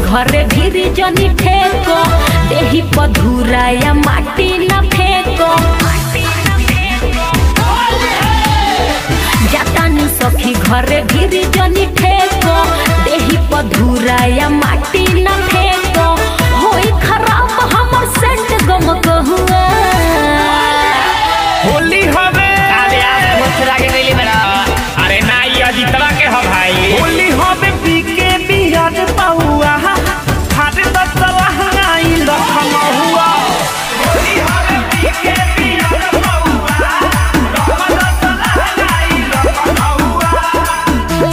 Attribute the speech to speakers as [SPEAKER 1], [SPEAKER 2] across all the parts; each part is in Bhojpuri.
[SPEAKER 1] घरे भीरी जनी ठेको देही पधुरा या माटी न फेको जातानी सखी घरे भीरी जनी ठेको देही पधुरा या माटी न फेको होई खराब हमर सेंट गम कहुआ
[SPEAKER 2] होली हवे
[SPEAKER 3] अरे आज मथुरा के गइली बड़ा
[SPEAKER 2] अरे ना ये अजीतवा के ह भाई
[SPEAKER 4] होली हवे पीके बिहार पहुआ हाथ दसला हंगाई लखन हुआ होली हवे पीके बिहार पहुआ लखन दसला हंगाई लखन हुआ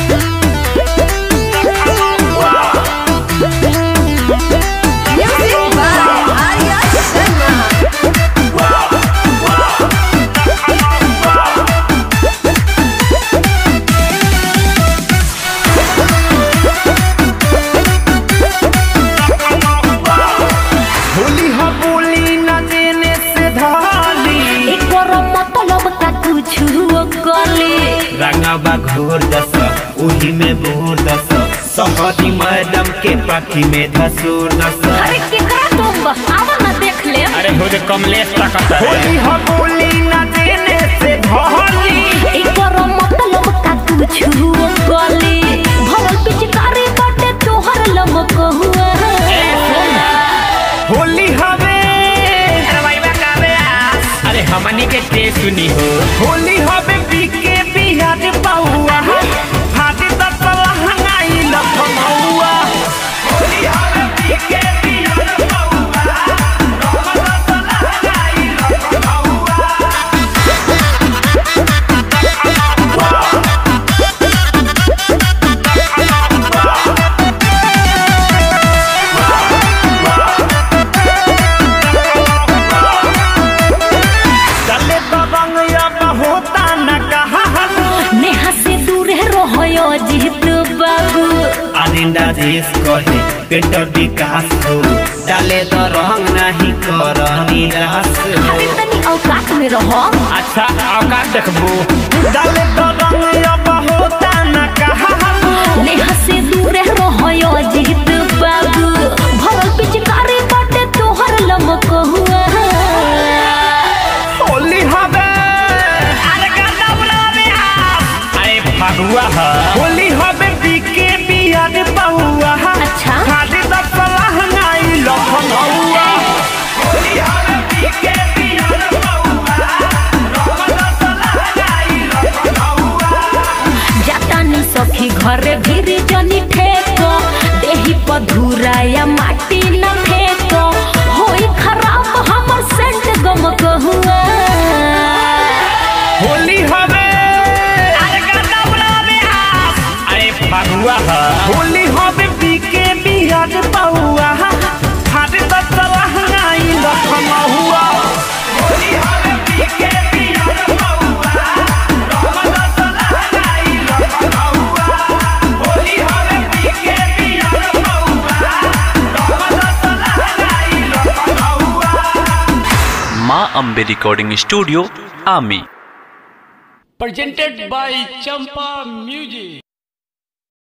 [SPEAKER 5] Music by Arya Sharma.
[SPEAKER 4] Holi ह बोली न देने से धाली
[SPEAKER 1] एकर मतलब का कुछ कली
[SPEAKER 4] रंगवा घोर दस उही में बोर दस सहदी मैडम के पाखी में धसूर दस
[SPEAKER 1] अरे केकरा तुम आवा ना देख ले
[SPEAKER 2] अरे हो जे कमलेश तक
[SPEAKER 4] होली ह बोली न देने से धाली
[SPEAKER 1] एकर मतलब का कुछ कली भरल पिचकारी बाटे तोहर लमक हुआ
[SPEAKER 4] होली हवे
[SPEAKER 3] अरे भाई बा काबे आ
[SPEAKER 2] अरे हमनी के ते सुनी हो
[SPEAKER 4] होली हवे पीके बिहार पहुआ हाथ दसला हंगाई लखन हुआ होली हवे पीके बिहार पहुआ लखन दसला हंगाई लखन हुआ चले तो रंग अब होता न कहा
[SPEAKER 1] नेहा से दूर रहो जीत बाबू
[SPEAKER 4] अरिंदा देश कहे पेटर विकास हो डाले तो रंग नहीं कर निराश हो
[SPEAKER 1] अरे तनी औकात में रहो
[SPEAKER 2] अच्छा औकात देखबू
[SPEAKER 4] डाले तो रंग अब होता न कहा
[SPEAKER 1] नेहा से दूर रहो जीत बाबू भरल पिचकारी बाटे तोहर लमक हुआ
[SPEAKER 4] होली हवे
[SPEAKER 3] अरे गंदा बुला बिहार
[SPEAKER 2] अरे फगुआ ह
[SPEAKER 4] होली हवे पीके बिहार पहुआ
[SPEAKER 1] अच्छा।
[SPEAKER 4] खाली दसला हंगाई लखन हुआ होली हवे पीके बिहार पहुआ लखन दसला हंगाई लखन हुआ
[SPEAKER 1] जातानी सखी घरे भीरी जनी ठेको देही पधुरा या माटी न फेको होई खराब हमर सेंट गम कहुआ
[SPEAKER 4] होली हवे
[SPEAKER 3] अरे गंदा बुला बिहार
[SPEAKER 2] अरे फगुआ ह
[SPEAKER 4] होली हवे पीके बिहार पहुआ हाथ दसला हंगाई लखन हुआ होली हवे पीके बिहार पहुआ लखन दसला हंगाई लखन हुआ होली हवे पीके बिहार पहुआ लखन दसला हंगाई लखन हुआ
[SPEAKER 6] माँ अम्बे रिकॉर्डिंग स्टूडियो आमी
[SPEAKER 7] presented by Champa Music.